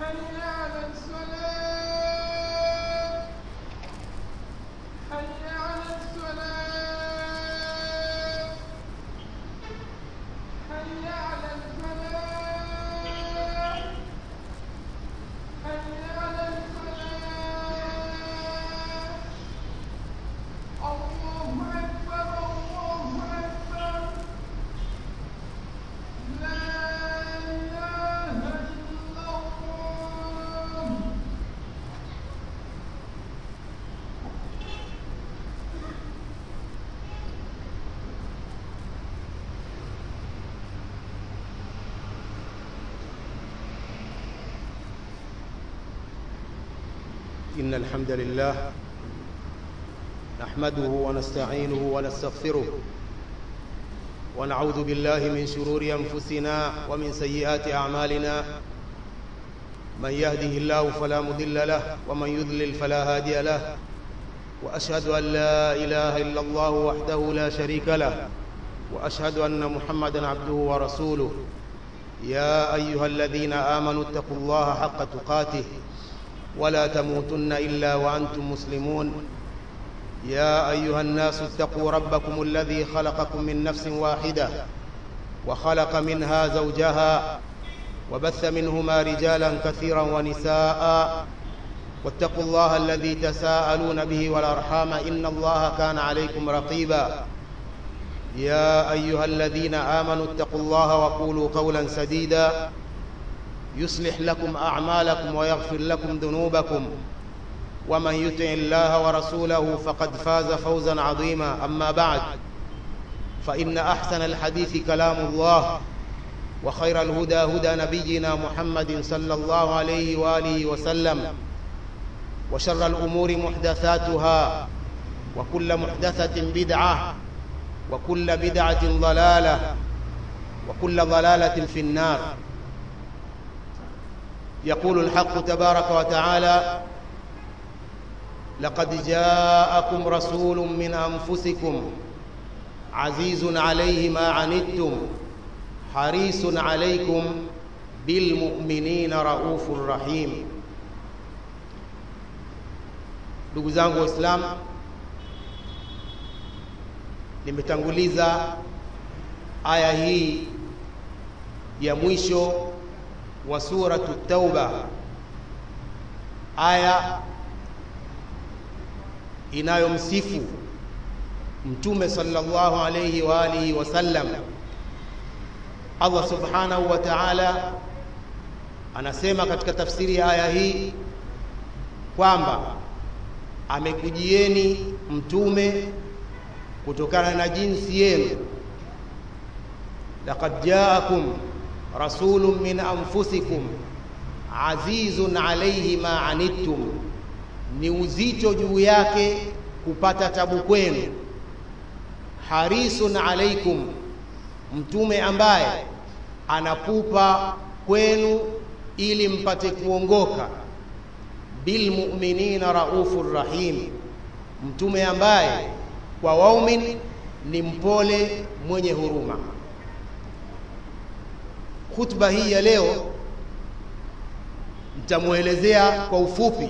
حي على الصلاة حي على الصلاة حي على الفلاح حي على الفلاح الله أكبر الله أكبر لا إله إلا الله إن الحمد لله نحمده ونستعينه ونستغفره ونعوذ بالله من شرور أنفسنا ومن سيئات أعمالنا من يهده الله فلا مضل له ومن يضلل فلا هادي له وأشهد أن لا إله إلا الله وحده لا شريك له وأشهد أن محمدا عبده ورسوله يا أيها الذين آمنوا اتقوا الله حق تقاته ولا تموتن إلا وأنتم مسلمون يا أيها الناس اتقوا ربكم الذي خلقكم من نفس واحدة وخلق منها زوجها وبث منهما رجالا كثيرا ونساء واتقوا الله الذي تساءلون به والأرحام إن الله كان عليكم رقيبا يا أيها الذين آمنوا اتقوا الله وقولوا قولا سديدا يصلح لكم أعمالكم ويغفر لكم ذنوبكم ومن يطع الله ورسوله فقد فاز فوزا عظيما أما بعد فإن أحسن الحديث كلام الله وخير الهدى هدى نبينا محمد صلى الله عليه وآله وسلم وشر الأمور محدثاتها وكل محدثة بدعة وكل بدعة ضلالة وكل ضلالة في النار يقول الحق تبارك وتعالى لقد جاءكم رسول من أنفسكم عزيز عليه ما عنتم حريص عليكم بالمؤمنين رؤوف رحيم ndugu zangu waislamu nimetanguliza aya hii ya mwisho wa suratu tauba aya inayomsifu mtume sallallahu alayhi wa alihi wasallam Allah subhanahu wa ta'ala anasema katika tafsiri ya aya hii kwamba amekujieni mtume kutokana na jinsi yenu laqad jaakum rasulun min anfusikum azizun alayhi ma anittum ni uzito juu yake kupata tabu kwenu harisun alaikum mtume ambaye anapupa kwenu ili mpate kuongoka bilmuminina raufur rahim mtume ambaye kwa waumin ni mpole mwenye huruma khutba hii ya leo nitamwelezea kwa ufupi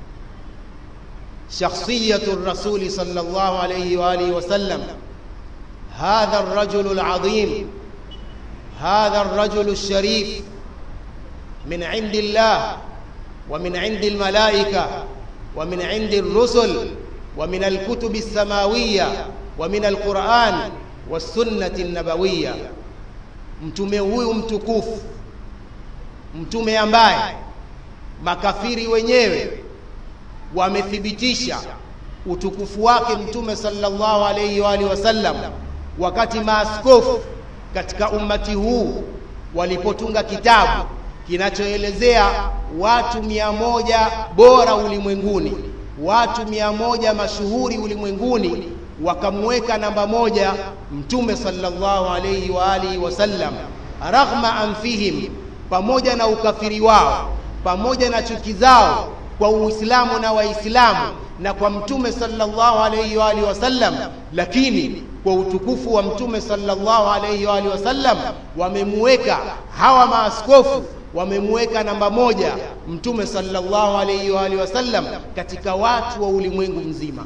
شخصية الرسول صلى الله عليه وآله وسلم هذا الرجل العظيم هذا الرجل الشريف من عند الله ومن عند الملائكة ومن عند الرسل ومن الكتب السماوية ومن القرآن والسنة النبوية mtume huyu mtukufu mtume ambaye makafiri wenyewe wamethibitisha utukufu wake mtume sallallahu alayhi wa alihi wasallam wakati maaskofu katika ummati huu walipotunga kitabu kinachoelezea watu mia moja bora ulimwenguni watu mia moja mashuhuri ulimwenguni wakamweka namba moja mtume sallallahu alayhi wa alihi wasallam raghma anfihim pamoja na ukafiri wao pamoja na chuki zao kwa Uislamu na Waislamu na kwa Mtume sallallahu alayhi wa alihi wasallam, lakini kwa utukufu wa Mtume sallallahu alayhi wa alihi wasallam wamemuweka hawa maaskofu wamemweka namba moja mtume sallallahu alayhi wa alihi wasallam katika watu wa ulimwengu mzima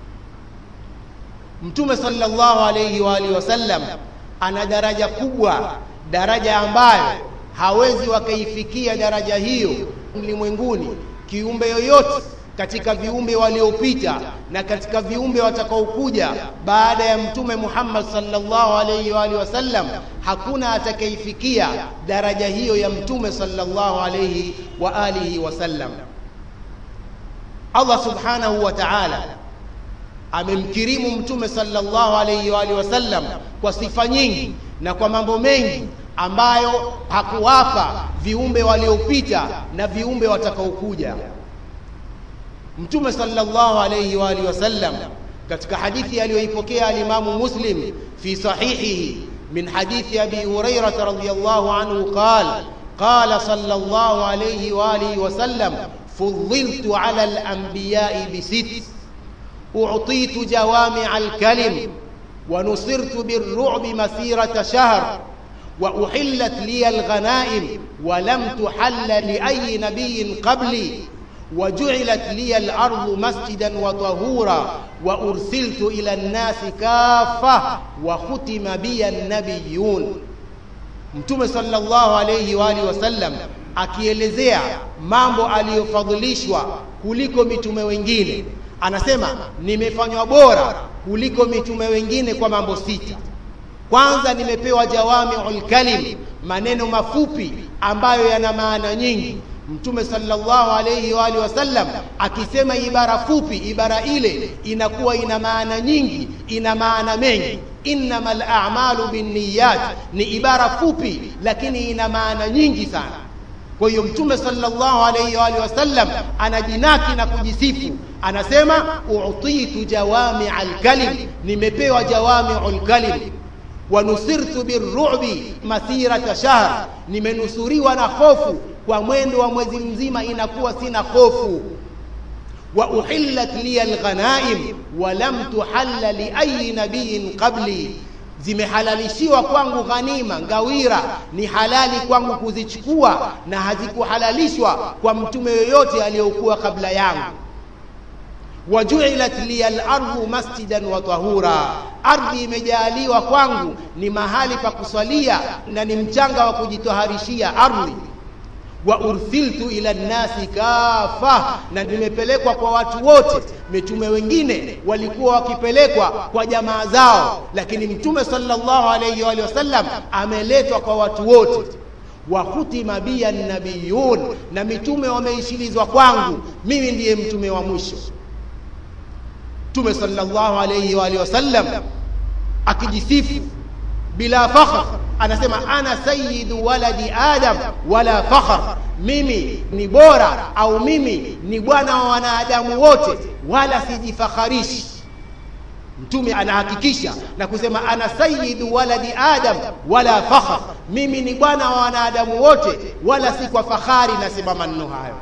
mtume sallallahu alayhi wa alihi wasallam ana daraja kubwa daraja ambayo hawezi wakaifikia daraja hiyo ulimwenguni kiumbe yoyote katika viumbe waliopita na katika viumbe watakaokuja baada ya mtume Muhammad sallallahu alayhi wa alihi wasallam hakuna atakayeifikia daraja hiyo ya mtume sallallahu alayhi wa alihi wasallam Allah subhanahu wa ta'ala amemkirimu mtume sallallahu alayhi wa alihi wasallam kwa sifa nyingi na kwa mambo mengi ambayo hakuwapa viumbe waliopita na viumbe watakaokuja mtume sallallahu alayhi wa alihi wasallam katika hadithi aliyoipokea alimamu muslim fi sahihihi min hadithi abi hurairah radhiyallahu anhu qala qala sallallahu alayhi wa alihi wasallam فضلت على الأنبياء بست أعطيت جوامع الكلم ونصرت بالرعب مسيرة شهر وأحلت لي الغنائم ولم تحل لأي نبي قبلي وجعلت لي الأرض مسجدا وطهورا وأرسلت إلى الناس كافة وختم بي النبيون mtume sallallahu alayhi wa alihi wasallam akielezea mambo aliyofadhilishwa kuliko mitume wengine anasema nimefanywa bora kuliko mitume wengine kwa mambo sita kwanza nimepewa jawamiul kalim maneno mafupi ambayo yana maana nyingi mtume sallallahu alayhi wa alihi wasallam akisema ibara fupi ibara ile inakuwa ina maana nyingi ina maana mengi innamal a'malu binniyat ni ibara fupi lakini ina maana nyingi sana kwa hiyo mtume sallallahu alayhi wa alihi wasallam anajinaki na kujisifu anasema utitu jawami'al kalim nimepewa jawami'ul kalim wa nusirtu birru'bi masirata shahr nimenusuriwa na hofu kwa mwendo wa mwezi mzima inakuwa sina hofu wa uhillat li alghanaim wa lam tuhalla li ayi nabiyin qabli zimehalalishiwa kwangu ghanima ngawira ni halali kwangu kuzichukua na hazikuhalalishwa kwa mtume yoyote aliyokuwa kabla yangu wajuilat liya al-ardu masjidan wa tahura, ardhi imejaliwa kwangu ni mahali pa kuswalia na ni mchanga wa kujitoharishia ardhi. Wa ursiltu ila nnasi kafa, na nimepelekwa kwa watu wote. Mitume wengine walikuwa wakipelekwa kwa jamaa zao, lakini Mtume sallallahu alayhi wa sallam ameletwa kwa watu wote wa hutima biya nabiyun, na mitume wameishilizwa kwangu, mimi ndiye mtume wa mwisho. Mtume sallallahu alayhi wa alihi wasallam akijisifu bila fakhr, anasema ana sayyidu waladi adam wala fakhr, mimi ni bora au mimi ni bwana wa wanadamu wote, wala sijifakharishi. Mtume anahakikisha na kusema ana sayyidu waladi adam wala fakhr, mimi ni bwana wa wanadamu wote, wala si kwa fahari nasema maneno hayo.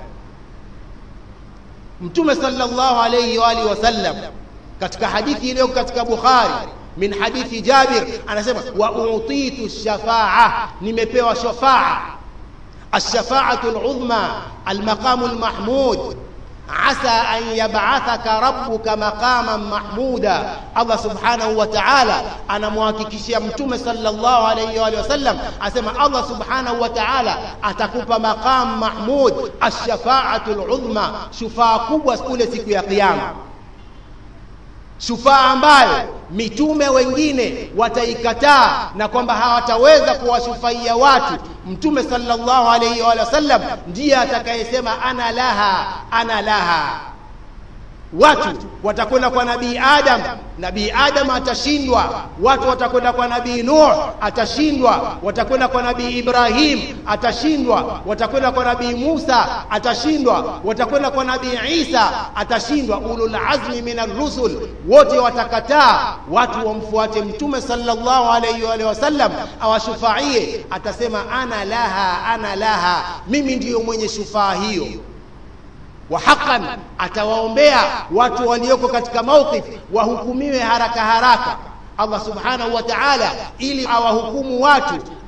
Mtume sallallahu alayhi wa alihi wasallam katika hadithi iliyo katika Bukhari min hadithi Jabir anasema wa utitu shafaa, nimepewa shafaa. Alshafaatu aludhma almaqamu almahmud asa an yab'athaka rabbuka maqaman mahmuda. Allah subhanahu wa ta'ala anamhakikishia mtume sallallahu alayhi wa sallam, asema Allah subhanahu wa ta'ala atakupa maqam mahmud, alshafaatu aludhma, shufaa kubwa kule siku ya Kiyama shufaa ambayo mitume wengine wataikataa na kwamba hawataweza kuwashufaia watu. Mtume sallallahu alayhi wa sallam ndiye atakayesema ana laha, ana laha. Watu watakwenda kwa nabii Adam, nabii Adam atashindwa. Watu watakwenda kwa nabii Nuh, atashindwa. Watakwenda kwa nabii Ibrahim, atashindwa. Watakwenda kwa nabii Musa, atashindwa. Watakwenda kwa nabii Isa, atashindwa. Ulul azmi min ar-rusul wote watakataa, watu wamfuate Mtume sallallahu alayhi wa sallam awashufaie. Atasema ana laha, ana laha, mimi ndiyo mwenye shufaa hiyo wa haqqan atawaombea watu walioko katika mawqif wahukumiwe haraka haraka Allah subhanahu wa ta'ala ili awahukumu watu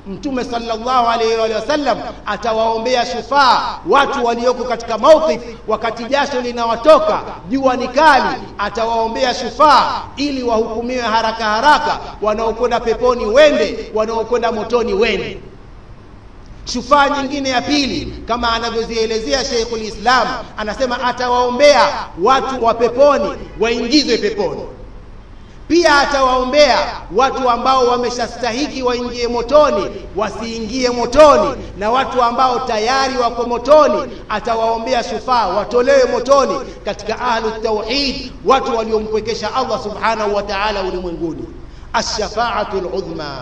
mtume sallallahu alaihi wa sallam atawaombea shufaa watu walioko katika mawqif wakati jasho linawatoka jua ni kali atawaombea shufaa ili wahukumiwe haraka haraka wanaokwenda peponi wende wanaokwenda motoni wende shufaa nyingine ya pili kama anavyozielezea Sheikhul Islam anasema atawaombea watu wa peponi waingizwe peponi pia atawaombea watu ambao wameshastahiki waingie motoni wasiingie motoni na watu ambao tayari wako motoni atawaombea shufaa watolewe motoni katika ahlu tauhid watu waliompwekesha Allah subhanahu wa ta'ala ulimwenguni ash-shafa'atu al-udhma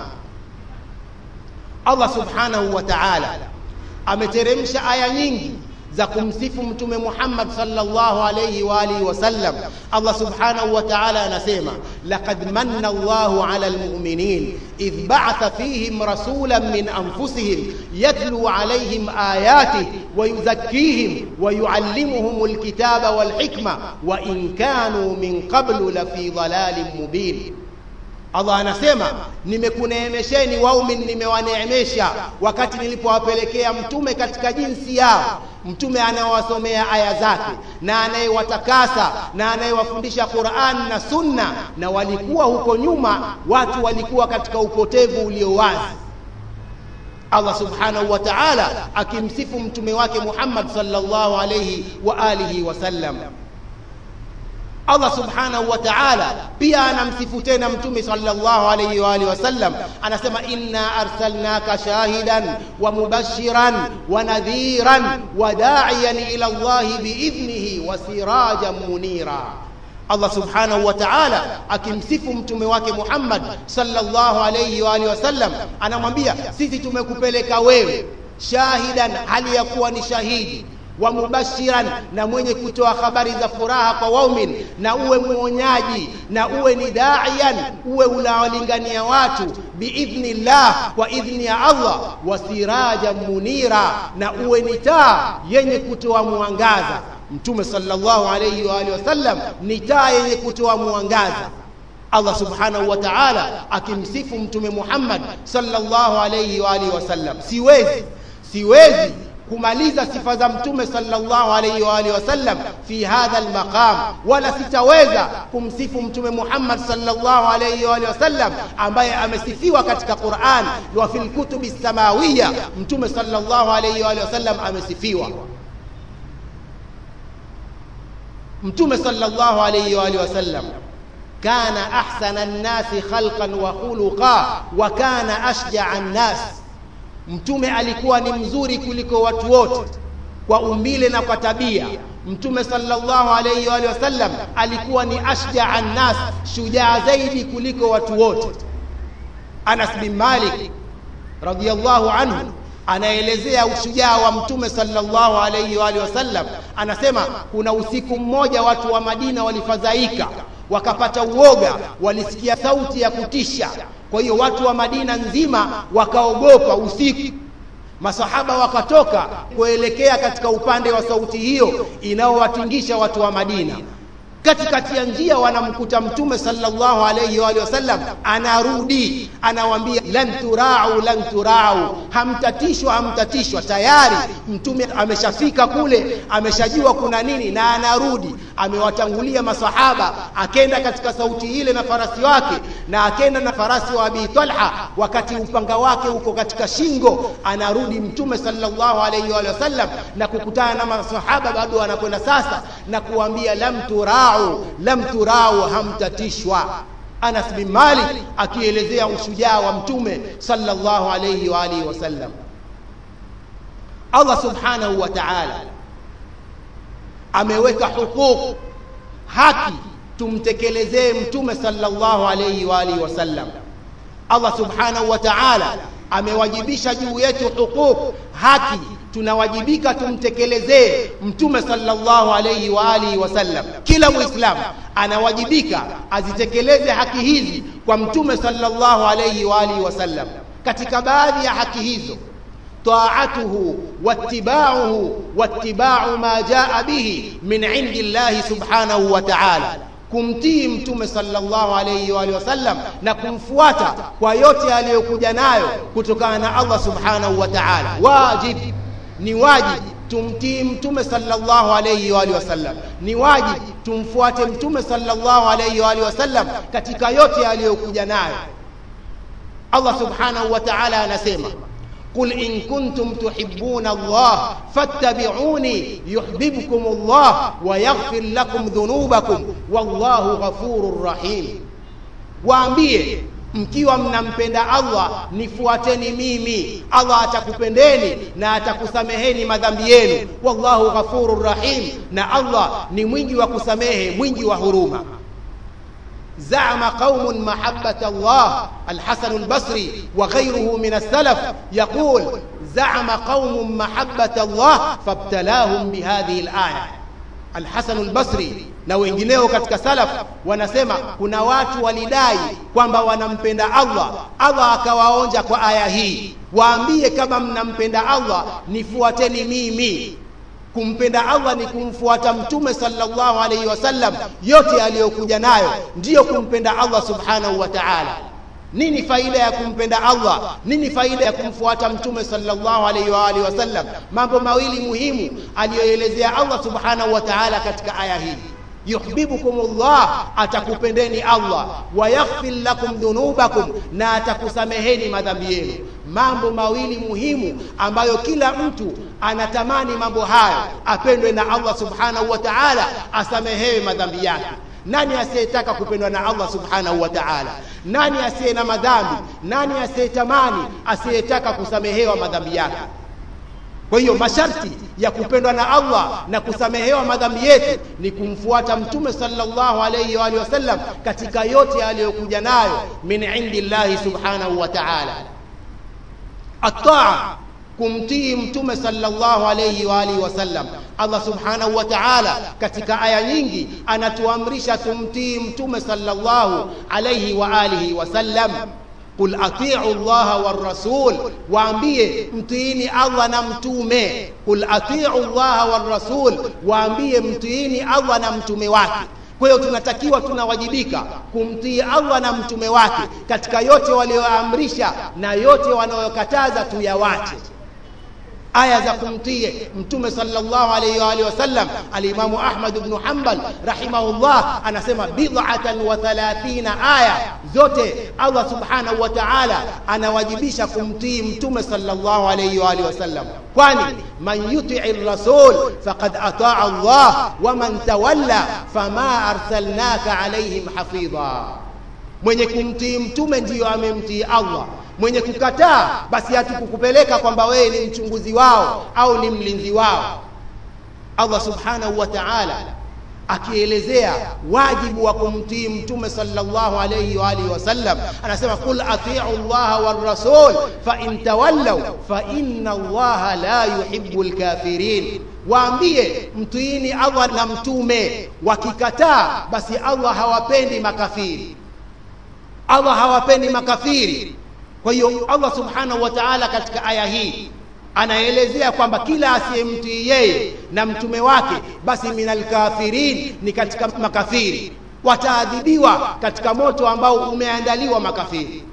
Allah subhanahu wa ta'ala ameteremsha aya nyingi za kumsifu mtume Muhammad sallallahu alayhi wa alihi wasallam. Allah subhanahu wa ta'ala anasema laqad manna Allahu 'ala almu'minin idh ba'atha fihim rasulan min anfusihim yatlu 'alayhim ayatihi wa yuzakkihim wa yu'allimuhum alkitaba wal hikma wa in kanu min qablu lafi dhalalin mubin. Allah anasema nimekuneemesheni waumin, nimewaneemesha wakati nilipowapelekea mtume katika jinsi yao, mtume anayewasomea aya zake na anayewatakasa na anayewafundisha Qur'an na Sunna, na walikuwa huko nyuma watu walikuwa katika upotevu ulio wazi. Allah subhanahu wa ta'ala akimsifu mtume wake Muhammad sallallahu alayhi wa alihi wasallam. Allah subhanahu wa ta'ala pia anamsifu tena mtume sallallahu alayhi wa alihi wasallam, anasema inna arsalnaka shahidan wa mubashiran wa nadhiran wa da'iyan ila Allah biidhnihi wa sirajan munira. Allah subhanahu wa ta'ala akimsifu mtume wake Muhammad sallallahu alayhi wa alihi wasallam, anamwambia sisi tumekupeleka wewe shahidan, hali ya kuwa ni shahidi wa mubashiran na mwenye kutoa habari za furaha kwa waumin, na uwe mwonyaji na uwe ni daiyan, uwe unawalingania watu biidhnillah, kwa idhni ya Allah, wa sirajan munira, na uwe ni taa yenye kutoa mwangaza. Mtume sallallahu alayhi wa alihi wasallam ni taa yenye kutoa mwangaza. Allah subhanahu wa ta'ala akimsifu mtume Muhammad sallallahu alayhi wa alihi wasallam, siwezi siwezi kumaliza sifa za mtume sallallahu alayhi wa alihi wasallam fi hadha almaqam, wala sitaweza kumsifu mtume Muhammad sallallahu alayhi wa alihi wasallam ambaye amesifiwa katika Qur'an wa fil kutubi samawiya. Mtume sallallahu alayhi wa alihi wasallam amesifiwa. Mtume sallallahu alayhi wa alihi wasallam kana ahsana an-nasi khalqan wa khuluqa wa kana ashja'a an-nas Mtume alikuwa ni mzuri kuliko watu wote kwa umbile na kwa tabia. Mtume sallallahu alayhi wa alihi wasallam alikuwa ni ashjaa nnas, shujaa zaidi kuliko watu wote. Anas bin Malik radhiyallahu anhu anaelezea ushujaa wa Mtume sallallahu alayhi wa alihi wasallam, anasema kuna usiku mmoja watu wa Madina walifadhaika, wakapata uoga, walisikia sauti ya kutisha kwa hiyo watu wa Madina nzima wakaogopa usiku. Masahaba wakatoka kuelekea katika upande wa sauti hiyo inayowatingisha watu wa Madina. Katikati ya njia wanamkuta Mtume sallallahu alayhi wa alihi wasallam anarudi, anawaambia lan turau lan turau, hamtatishwa hamtatishwa. Tayari Mtume ameshafika kule, ameshajua kuna nini, na anarudi. Amewatangulia masahaba, akenda katika sauti ile na farasi wake, na akenda na farasi wa Abi Talha, wakati upanga wake uko katika shingo. Anarudi Mtume sallallahu alayhi wa alihi wasallam na kukutana na masahaba, bado anakwenda sasa na kuambia lam turau lam turau, hamtatishwa. Anas bin Malik akielezea ushujaa wa mtume sallallahu alayhi wa alihi wasallam. Allah subhanahu wa ta'ala ameweka huquq, haki tumtekelezee mtume sallallahu alayhi wa alihi wasallam. Allah subhanahu wa ta'ala amewajibisha juu yetu huquq, haki tunawajibika tumtekelezee mtume sallallahu alayhi wa alihi wasallam. Kila muislamu anawajibika azitekeleze haki hizi kwa mtume sallallahu alayhi wa alihi wasallam. Katika baadhi ya haki hizo taatuhu wattibauhu wattibau ma jaa bihi min indi llahi subhanahu wa ta'ala, kumtii mtume sallallahu alayhi wa alihi wasallam na kumfuata kwa yote aliyokuja nayo kutokana na Allah subhanahu wa ta'ala wajib ni wajib tumtii mtume sallallahu alayhi wa alihi wasallam ni wajib tumfuate mtume sallallahu alayhi wa alihi wasallam katika yote aliyokuja nayo Allah subhanahu wa ta'ala anasema قل إن كنتم تحبون الله فاتبعوني يحببكم الله ويغفر لكم ذنوبكم والله غفور رحيم waambie mkiwa mnampenda Allah nifuateni mimi Allah atakupendeni na atakusameheni madhambi yenu wallahu ghafurur rahim na Allah ni mwingi wa kusamehe mwingi wa huruma زعم قوم محبة الله الحسن البصري وغيره من السلف يقول زعم قوم محبة الله فابتلاهم بهذه الآية الحسن البصري na wengineo katika salaf wanasema kuna watu walidai kwamba wanampenda Allah Allah akawaonja kwa aya hii waambie kama mnampenda Allah nifuateni mimi kumpenda Allah ni kumfuata mtume sallallahu alaihi wasallam yote aliyokuja nayo ndiyo kumpenda Allah subhanahu wa ta'ala nini faida ya kumpenda Allah nini faida ya kumfuata mtume sallallahu alaihi wa alihi wasallam mambo mawili muhimu aliyoelezea Allah subhanahu wa ta'ala katika aya hii yuhibbukumullah atakupendeni Allah wa yaghfir lakum dhunubakum na atakusameheni madhambi yenu mambo mawili muhimu ambayo kila mtu anatamani mambo hayo apendwe na Allah subhanahu wa ta'ala asamehewe madhambi yake nani asiyetaka kupendwa na Allah subhanahu wa ta'ala nani asiye na madhambi nani asiyetamani asiyetaka kusamehewa madhambi yake kwa hiyo masharti ya kupendwa na Allah na kusamehewa madhambi yetu ni kumfuata mtume sallallahu alayhi wa alihi wasallam katika yote aliyokuja nayo min indillahi subhanahu wa ta'ala at-ta'a kumtii mtume sallallahu alayhi wa alihi wasallam Allah subhanahu wa ta'ala katika aya nyingi anatuamrisha tumtii mtume sallallahu alayhi wa alihi wasallam qul atiu llaha warrasul waambie mtiini allah na mtume qul atiu llaha warrasul waambie mtiini allah na mtume wake kwa hiyo tunatakiwa tunawajibika kumtii allah na mtume wake katika yote walioamrisha na yote wanayokataza tuyawache aya za kumtii mtume sallallahu alayhi wa alihi wasallam alimamu ahmad ibn hanbal rahimahullah anasema bid'atan wa thalathina aya zote allah subhanahu wa ta'ala anawajibisha kumtii mtume sallallahu alayhi wa alihi wasallam kwani man yuti'i rasul faqad ata'a allah wa man tawalla fama arsalnaka alayhim hafidha mwenye kumtii mtume ndiyo amemtii allah mwenye kukataa basi hatukukupeleka kwamba wewe ni mchunguzi wao au ni mlinzi wao Allah subhanahu wa ta'ala akielezea wajibu wa kumtii mtume sallallahu alayhi wa alihi wasallam anasema qul ati'u Allah war rasul fa in tawallaw fa inna Allah la yuhibbul kafirin waambie mtiini Allah na mtume wakikataa basi Allah hawapendi makafiri Allah hawapendi makafiri kwa hiyo Allah subhanahu wa ta'ala katika aya hii anaelezea kwamba kila asiyemtii yeye na mtume wake basi minal kafirin ni katika makafiri wataadhibiwa katika moto ambao umeandaliwa makafiri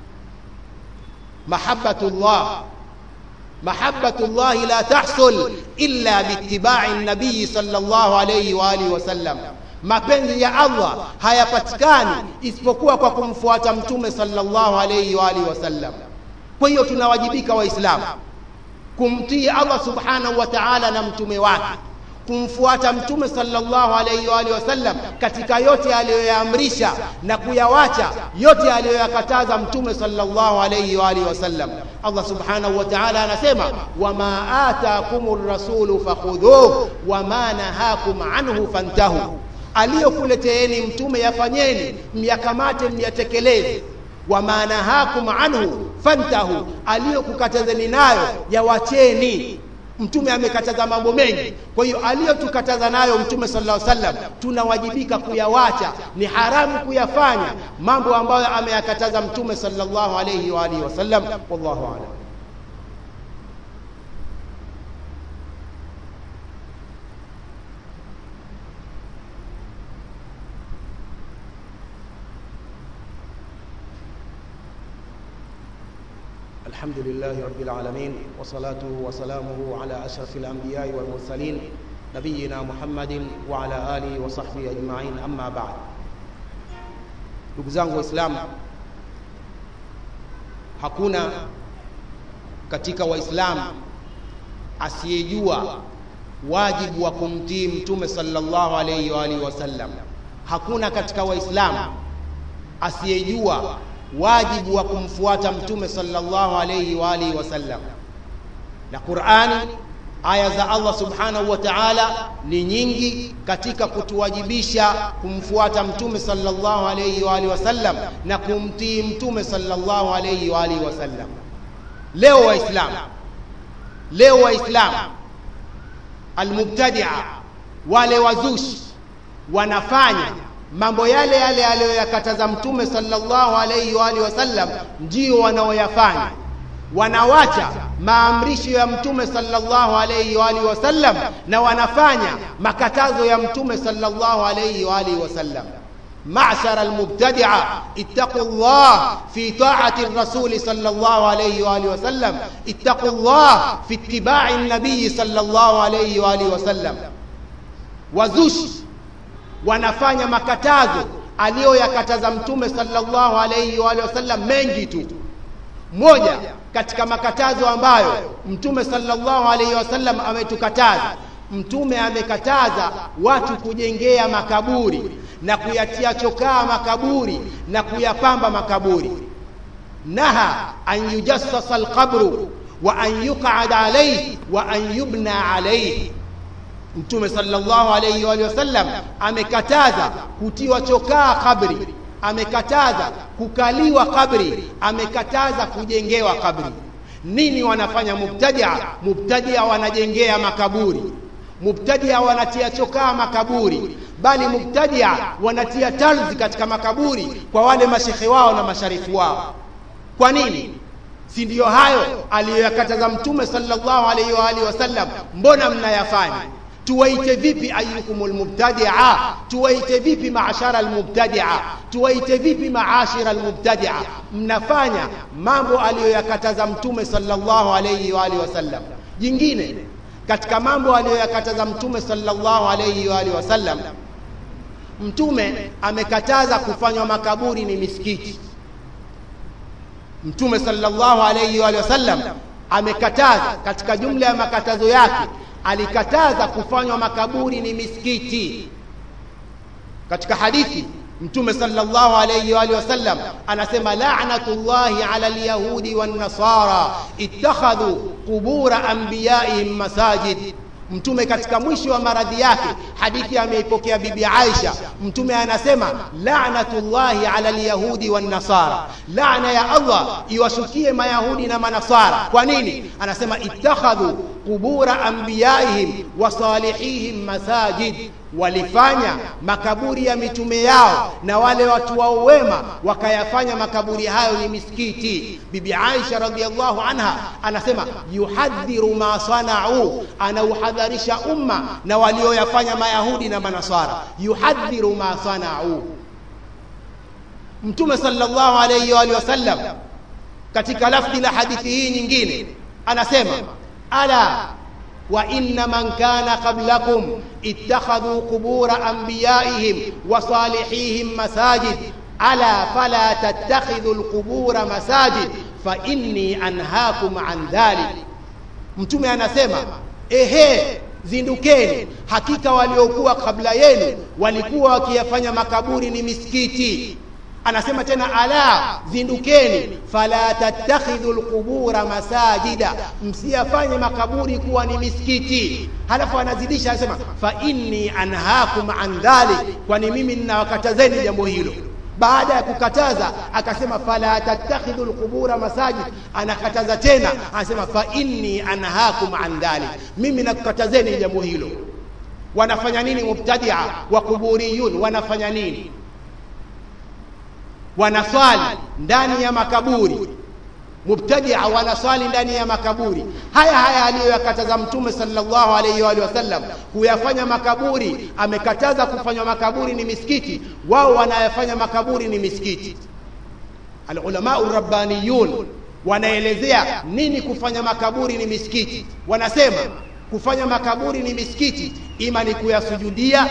mahabbatullah mahabbatullah la tahsul illa biittiba'i nabii sallallahu alayhi wa alihi wasallam mapenzi ya Allah hayapatikani isipokuwa kwa kumfuata mtume sallallahu alayhi wa alihi wasallam. Kwa hiyo tunawajibika Waislamu kumtii Allah subhanahu wa ta'ala na mtume wake, kumfuata mtume sallallahu alayhi wa alihi wasallam katika yote aliyoyaamrisha na kuyawacha yote aliyoyakataza mtume sallallahu alayhi wa alihi wasallam. Allah subhanahu wa ta'ala anasema wama atakumur rasulu fakhudhuhu wama nahakum anhu fantahu aliyokuleteeni mtume yafanyeni myakamate myatekeleze wama nahakum anhu fantahu aliyokukatazeni nayo yawacheni mtume amekataza mambo mengi kwa hiyo aliyotukataza nayo mtume sallallahu alaihi wasallam tunawajibika kuyawacha ni haramu kuyafanya mambo ambayo ameyakataza mtume sallallahu alaihi wa alihi wasallam wallahu a'lam الحمد لله رب العالمين وصلاته وسلامه على أشرف الأنبياء والمرسلين نبينا محمد وعلى آله وصحبه أجمعين أما بعد ndugu zangu waislamu hakuna katika waislamu asiyejua wajibu wa kumtii mtume sallallahu alayhi wa alihi wasallam hakuna katika waislamu asiyejua wajibu wa kumfuata mtume sallallahu alayhi wa alihi wasallam na qurani aya za allah subhanahu wa taala ni nyingi katika kutuwajibisha kumfuata mtume sallallahu alayhi wa alihi wasallam na kumtii mtume sallallahu alayhi wa alihi wasallam leo waislamu leo waislamu almubtadia wale wazushi wanafanya mambo yale yale aliyoyakataza mtume sallallahu alayhi wa alihi wasallam ndio wanaoyafanya wanawacha maamrisho ya mtume sallallahu alayhi wa alihi wasallam na wanafanya makatazo ya mtume sallallahu alayhi wa alihi wasallam معشر المبتدعة اتقوا الله في طاعة الرسول صلى الله عليه وآله وسلم اتقوا الله في اتباع النبي صلى الله عليه وآله وسلم wazushi wanafanya makatazo aliyoyakataza mtume sallallahu alayhi wa alihi wasallam mengi tu moja katika makatazo ambayo mtume sallallahu alayhi wasallam ametukataza mtume amekataza watu kujengea makaburi na kuyatia chokaa makaburi na kuyapamba makaburi naha an yujassasa alqabru wa an yuqad alayhi wa an yubna alayhi mtume sallallahu alayhi wa sallam amekataza kutiwa chokaa kabri amekataza kukaliwa kabri amekataza kujengewa kabri nini wanafanya mubtadia mubtadia wanajengea makaburi mubtadia wanatia chokaa makaburi bali mubtadia wanatia talzi katika makaburi kwa wale mashekhe wao na masharifu wao kwa nini si ndiyo hayo aliyoyakataza mtume sallallahu alaihi wa alihi wasallam mbona mnayafanya tuwaite vipi ayukumul mubtadia tuwaite vipi maashara almubtadia tuwaite vipi maashira almubtadia mnafanya mambo aliyoyakataza mtume sallallahu alayhi wa alihi wasallam jingine katika mambo aliyoyakataza mtume sallallahu alayhi wa alihi wasallam mtume amekataza kufanywa makaburi ni misikiti mtume sallallahu alayhi wa alihi wasallam amekataza katika jumla ya makatazo yake alikataza kufanywa makaburi ni misikiti katika hadithi mtume sallallahu alayhi wa alihi wasallam anasema la'natullahi ala alyahudi wan nasara ittakhadhu qubura anbiyaihim masajid mtume katika mwisho wa maradhi yake hadithi ameipokea bibi Aisha mtume anasema la'natullahi ala alyahudi wan nasara laana ya Allah iwashukie mayahudi na manasara kwa nini anasema ittakhadhu qubura anbiyaihim wa salihihim masajid walifanya makaburi ya mitume yao na wale watu wao wema wakayafanya makaburi hayo ni misikiti bibi Aisha radhiallahu anha anasema yuhadhiru ma sanau anauhadharisha umma na walioyafanya mayahudi na manasara yuhadhiru ma sanau mtume sallallahu alayhi wa wasallam katika lafzi la hadithi hii nyingine anasema ala وإن من كان قبلكم اتخذوا قبور أنبيائهم وصالحيهم مساجد ألا فلا تتخذوا القبور مساجد فإني أنهاكم عن ذلك mtume anasema ehe zindukeni hakika waliokuwa kabla yenu walikuwa wakiyafanya makaburi ni misikiti anasema tena ala zindukeni fala tattakhidhu alqubura masajida msiyafanye makaburi kuwa ni misikiti halafu anazidisha anasema fa inni anhaakum an dhalik kwani mimi ninawakatazeni jambo hilo baada ya kukataza akasema fala tattakhidhu alqubura masajid anakataza tena anasema fa inni anhaakum an dhalik mimi nakukatazeni jambo hilo wanafanya nini mubtadia wa kuburiyun wanafanya nini wanaswali ndani ya makaburi mubtadia wanaswali ndani ya makaburi haya haya aliyoyakataza mtume sallallahu alaihi wa wasallam kuyafanya makaburi amekataza kufanywa makaburi ni misikiti wao wanayafanya makaburi ni misikiti alulama rabbaniyun wanaelezea nini kufanya makaburi ni misikiti wanasema kufanya makaburi ni misikiti ima ni kuyasujudia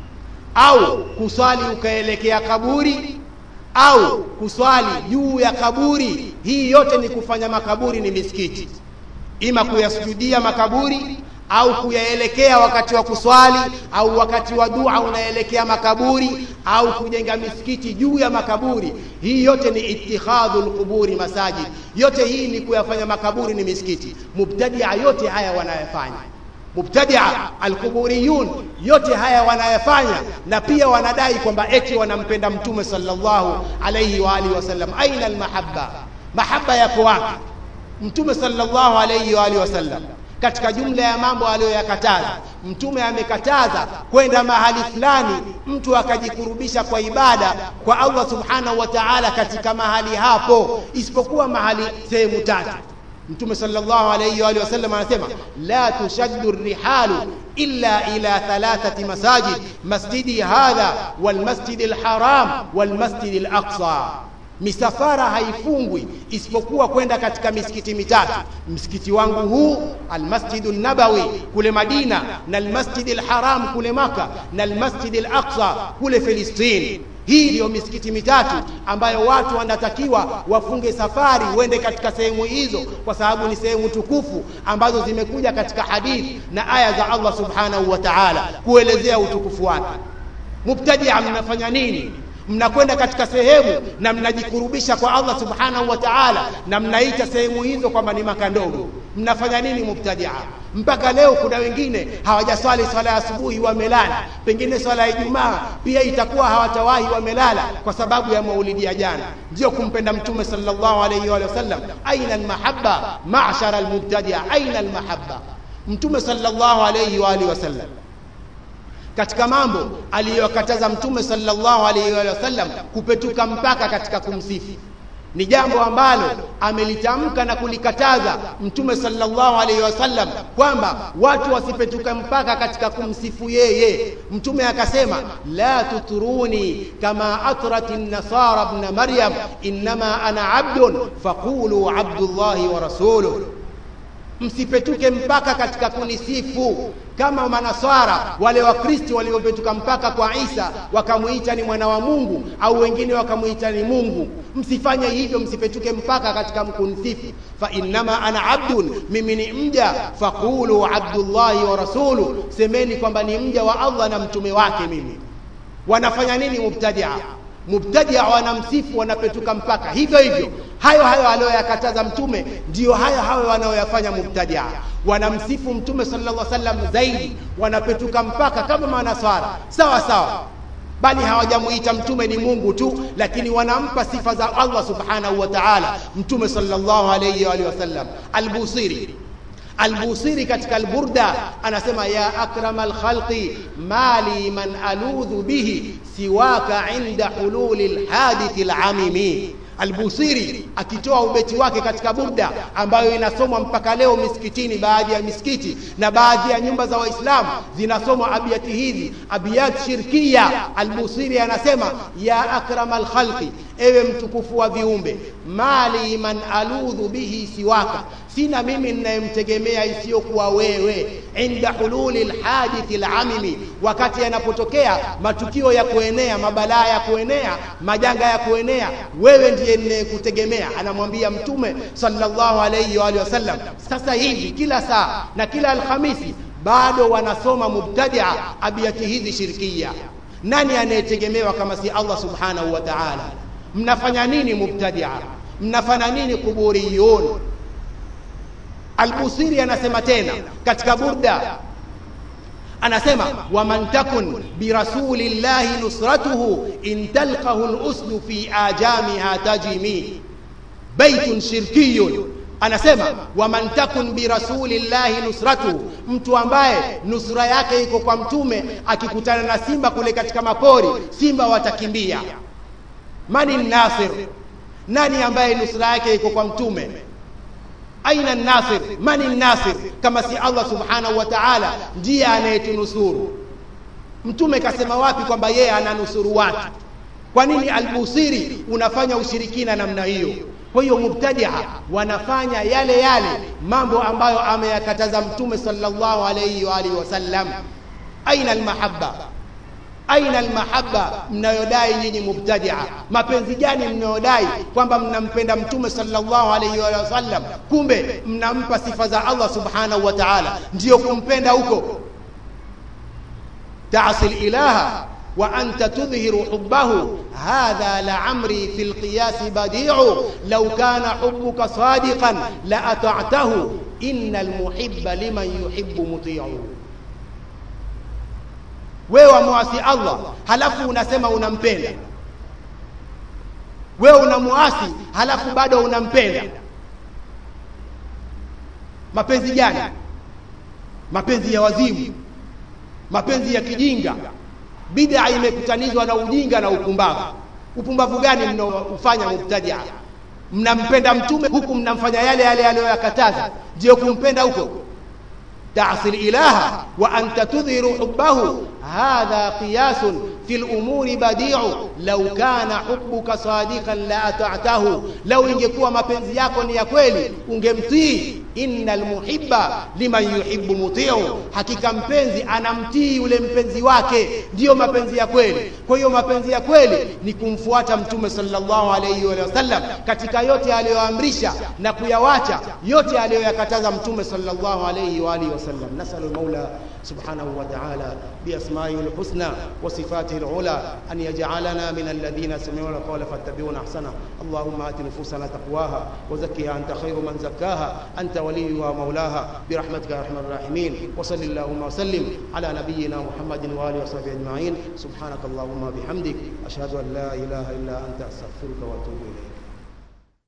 au kuswali ukaelekea kaburi au kuswali juu ya kaburi hii yote ni kufanya makaburi ni misikiti ima kuyasujudia makaburi au kuyaelekea wakati wa kuswali au wakati wa dua unaelekea makaburi au kujenga misikiti juu ya makaburi hii yote ni itikhadhu lquburi masajid yote hii ni kuyafanya makaburi ni misikiti mubtadia yote haya wanayafanya mubtadia alquburiyun yote haya wanayafanya na pia wanadai kwamba eti wanampenda mtume sallallahu alayhi wa alihi wasallam aina almahabba mahaba yako wapi mtume sallallahu alayhi wa alihi wasallam katika jumla ya mambo aliyoyakataza mtume amekataza kwenda mahali fulani mtu akajikurubisha kwa ibada kwa Allah subhanahu wa ta'ala katika mahali hapo isipokuwa mahali sehemu tatu mtume sallallahu alayhi wa alihi wasallam anasema la tushaddu rihalu illa ila thalathati masajid masjidi hadha walmasjidi alharam walmasjidi alaqsa misafara haifungwi isipokuwa kwenda katika misikiti mitatu msikiti wangu huu almasjidu nabawi kule madina na almasjidi alharam kule maka na almasjidi alaqsa kule filistini hii ndiyo misikiti mitatu ambayo watu wanatakiwa wafunge safari uende katika sehemu hizo kwa sababu ni sehemu tukufu ambazo zimekuja katika hadithi na aya za Allah subhanahu wa ta'ala kuelezea utukufu wake mubtadia mnafanya nini mnakwenda katika sehemu na mnajikurubisha kwa Allah subhanahu wa ta'ala na mnaita sehemu hizo kwamba ni maka ndogo mnafanya nini mubtadia mpaka leo kuna wengine hawajaswali swala ya asubuhi wamelala pengine swala ya Ijumaa pia itakuwa hawatawahi wamelala kwa sababu ya maulidi ya jana ndio kumpenda mtume sallallahu alayhi wa sallam aina almahabba ma'shara almubtadia aina almahabba mtume sallallahu alayhi wa alihi wasallam katika mambo aliyokataza mtume sallallahu alaihi wa sallam kupetuka mpaka katika kumsifu ni jambo ambalo amelitamka na kulikataza mtume sallallahu alaihi wasallam kwamba watu wasipetuka mpaka katika kumsifu yeye mtume akasema la tuturuni kama atrati nasara ibn maryam inma ana abdun faqulu abdullahi wa rasuluhu msipetuke mpaka katika kunisifu kama manaswara wale wakristo waliopetuka mpaka kwa Isa wakamuita ni mwana wa Mungu au wengine wakamuita ni Mungu msifanye hivyo msipetuke mpaka katika kunisifu fa innama ana abdun mimi ni mja faqulu abdullahi wa rasulu semeni kwamba ni mja wa Allah na mtume wake mimi wanafanya nini mubtadia mubtadia wanamsifu wanapetuka mpaka hivyo hivyo hayo hayo aliyoyakataza mtume ndiyo hayo hayo wanayoyafanya mubtadia wanamsifu mtume sallallahu alaihi wasallam zaidi wanapetuka mpaka kama manaswara sawa sawa bali hawajamuita mtume ni Mungu tu lakini wanampa sifa za Allah subhanahu wa ta'ala mtume sallallahu alayhi wa wasallam al-Busiri Al-Busiri katika Al-Burda anasema ya akramal khalqi mali man aludhu bihi siwaka inda hululi alhadithi alamimi Al-Busiri akitoa ubeti wake katika Burda ambayo inasomwa mpaka leo misikitini, baadhi ya misikiti na baadhi ya nyumba za Waislamu zinasomwa abiyati hizi, abiyat shirkia. Al-Busiri anasema ya akramal khalqi, ewe mtukufu wa viumbe, mali man aludhu bihi siwaka, sina mimi ninayemtegemea isiyokuwa wewe, inda hululi lhadithi lamimi, wakati yanapotokea matukio ya kuenea, mabalaa ya kuenea, majanga ya kuenea, wewe ndiye ninayekutegemea. Anamwambia Mtume sallallahu alayhi wa alihi wasallam. Sasa hivi kila saa na kila Alhamisi bado wanasoma mubtadia abiyati hizi shirkia. Nani anayetegemewa kama si Allah subhanahu wa ta'ala? Mnafanya nini mubtadia? Mnafanya nini kuburiyun? Al-Busiri anasema tena katika Burda anasema waman takun birasulillahi nusratuhu in talqahu al-usdu fi ajamiha tajimi baitun shirkiyun anasema waman takun birasulillahi nusratuhu, mtu ambaye nusura yake iko kwa mtume, akikutana na simba kule katika mapori, simba watakimbia. Mani nasir, nani ambaye nusura yake iko kwa mtume? aina nasir mani nasir kama si Allah subhanahu wa ta'ala ndiye anayetunusuru mtume kasema wapi kwamba yeye ananusuru watu kwa nini albusiri unafanya ushirikina namna hiyo kwa hiyo mubtadia wanafanya yale yale mambo ambayo ameyakataza mtume sallallahu alayhi wa alihi wasallam aina almahabba aina almahabba mnayodai nyinyi mubtadia mapenzi gani mnayodai kwamba mnampenda mtume sallallahu alayhi wa sallam kumbe mnampa sifa za Allah subhanahu wa ta'ala ndiyo kumpenda huko تعصي الإله وأنت تظهر حبه هذا لعمري في القياس بديع لو كان حبك صادقا لأطعته إن المحب لمن يحب مطيع wewe wamwasi Allah halafu unasema unampenda wewe unamuasi halafu bado unampenda mapenzi gani mapenzi ya wazimu mapenzi ya kijinga bid'a imekutanizwa na ujinga na upumbavu upumbavu gani mnaofanya mubtadia mnampenda mtume huku mnamfanya yale yale aliyoyakataza ndio kumpenda huko تعصي الإله وأنت تظهر حبه هذا قياس في الأمور بديع لو كان حبك صادقا لأطعته لو ingekuwa mapenzi yako ni ya kweli ungemtii innal muhibba liman yuhibbu mutiu hakika mpenzi anamtii yule mpenzi wake ndiyo mapenzi ya kweli kwa hiyo mapenzi ya kweli ni kumfuata mtume sallallahu alayhi wa sallam katika yote aliyoamrisha na kuyawacha yote aliyoyakataza mtume sallallahu alayhi wa alihi wasallam nasalu maula سبحانه وتعالى بأسمائه الحسنى وصفاته العلى أن يجعلنا من الذين سمعون القول فاتبعون أحسنه اللهم آت نفوسنا تقواها وزكها أنت خير من زكاها أنت وليها ومولاها برحمتك يا أرحم الراحمين وصل اللهم وسلم على نبينا محمد وآله وصحبه أجمعين سبحانك اللهم وبحمدك أشهد أن لا إله إلا أنت أستغفرك وأتوب إليك